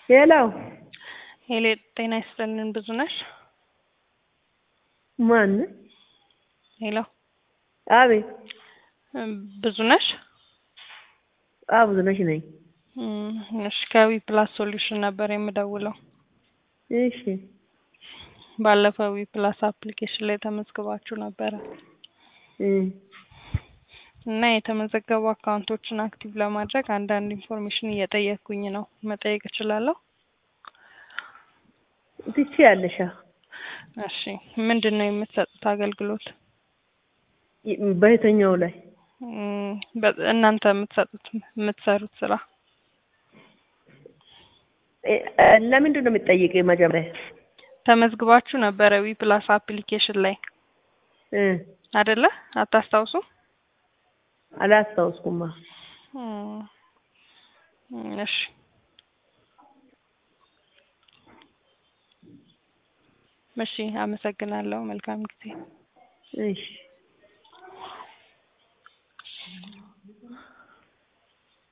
ሄላው ሄሌ ጤና ይስጥልን ብዙ ነሽ? ማን? ሄሎ አቤት። ብዙ ነሽ? አዎ ብዙ ነሽ ነኝ። እሺ ከዊ ፕላስ ሶሉሽን ነበር የምደውለው። እሺ ባለፈው ዊ ፕላስ አፕሊኬሽን ላይ ተመዝግባችሁ ነበረ እ እና የተመዘገቡ አካውንቶችን አክቲቭ ለማድረግ አንዳንድ ኢንፎርሜሽን እየጠየቅኩኝ ነው። መጠየቅ እችላለሁ? ትችያለሽ። አዎ። እሺ ምንድን ነው የምትሰጡት አገልግሎት? በየትኛው ላይ? እም፣ በ- እናንተ የምትሰጡት የምትሰሩት ስራ እ፣ ለምንድን ነው የምትጠይቀኝ መጀመሪያ? ተመዝግባችሁ ነበረ ዊ ፕላስ አፕሊኬሽን ላይ እ አይደለ? አታስታውሱ? አላስታውስኩማ። እም፣ እሺ እሺ፣ አመሰግናለሁ። መልካም ጊዜ። እሺ